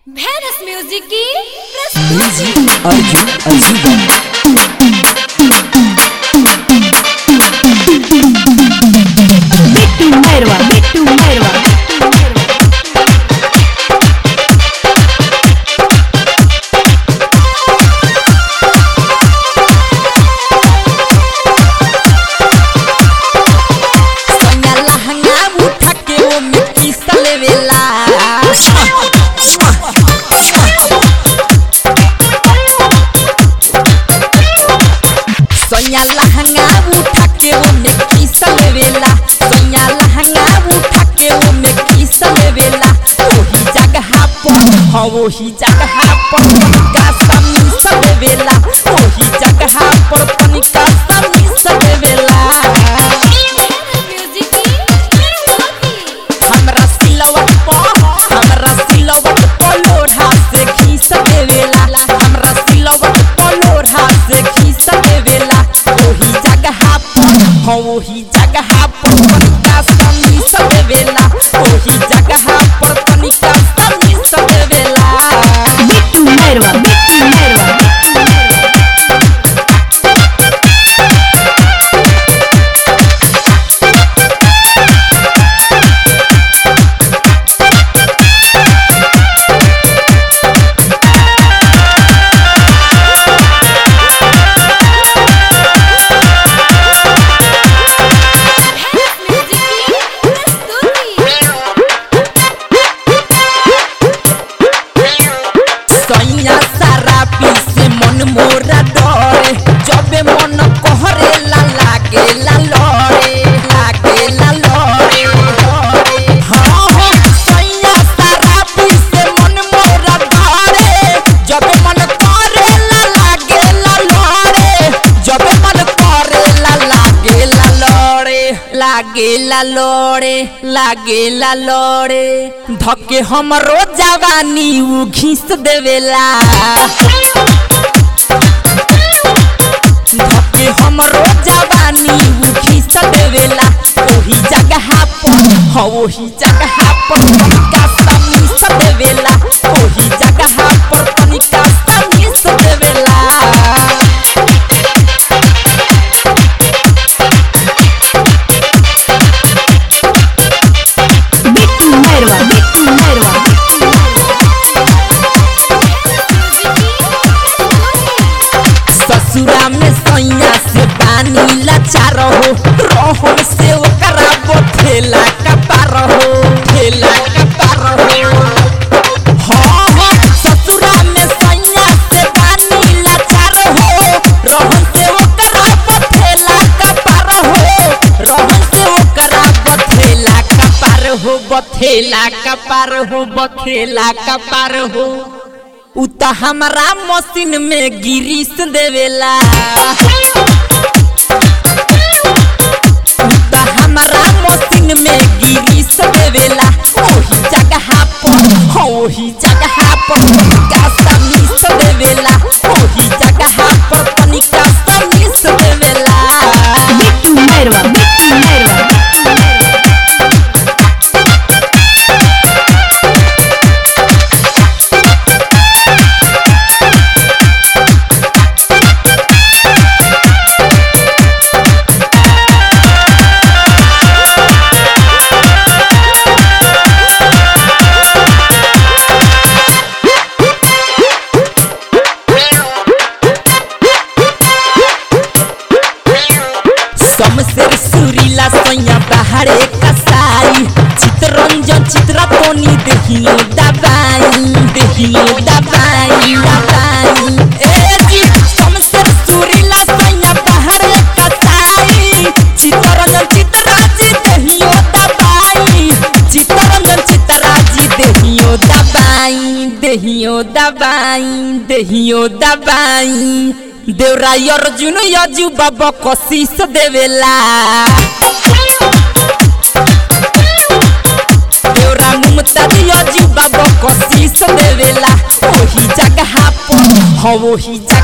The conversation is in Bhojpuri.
भैरस म्यूजिक की प्रस्तुति म्यूजिक अर्जुन अजीबा बिट्टू मैरवा बिट्टू मैरवा सोनिया लहंगा उठा के वो मिट्टी सलेवेला सोनिया लहंगा उठा के वो मिट्टी सलेवेला सोनिया लहंगा उठा के वो मिट्टी सलेवेला वही जगह पर हाँ वही जगह पर तनिका समी सलेवेला वही जगह पर तनिका समी सलेवेला म्यूजिक की प्रस्तुति हमरा सिलवट पर हमरा सिलवट पर लोढ़ा से खींच देवेला हमरा सिलवट पर लोढ़ा से खींच देवेला ओही जगह पर हाँ ओही जगह पर तनिका समी देवेला ओही जगह पर तनिका समी देवेला बिट्टू मैरवा बिट्टू मैरवा म्यूजिक की प्रस्तुति सैया सारा पीसे मन मोरा डरे जबे मन कहरे ला लागे ला लड़े लागे ला लड़े हाँ हाँ सैया सारा पीसे मन मोरा डरे जबे मन करे ला लागे ला लड़े जबे मन करे ला लागे ला लड़े लागे ला लड़े लागे ला लड़े धके हमरो जवानी उ घीस देवेला धके हमरो जवानी उ घीस देवेला ओही जगह पर हाँ ओही जगह पर तनिका समीस देवेला ओही जगह पर तनिका समीस देवेला बिट्टू मैरवा बिट्टू मैरवा ससुरा में सैया से पानी लाचार हो रहम से ओकरा बोथेला कपार हो ठेला कपार हो हाँ हाँ ससुरा में सैया से पानी लाचार हो रहम से ओकरा बोथेला कपार हो रहम से ओकरा बोथेला कपार हो बथेला कपार हो बथेला कपार हो उ त हमरा मशीन में गिरीस देवेला उ त हमरा मशीन में गिरीस देवेला ओही जगह पर हाँ ओही जगह पर तनिका समीस देवेला ओही जगह पर तनिका समीस देवेला बिट्टू मैरवा बिट्टू मैरवा समसेर सुरीला सैया बाहरे कसाई चितरंजन चित्रा तोनी देहियो दबाई देहियो दबाई दबाई ए जी समसेर सुरीला सैया बाहरे कसाई चितरंजन चित्रा जी देहियो दबाई चितरंजन चित्रा जी देहियो दबाई देहियो दबाई देहियो दबाई देवरा अर्जुन यजु बाबा कशीस देवेला देवरा मुमताज यजु बाबा कशीस देवेला ओही जगह पर हाँ ओही जगह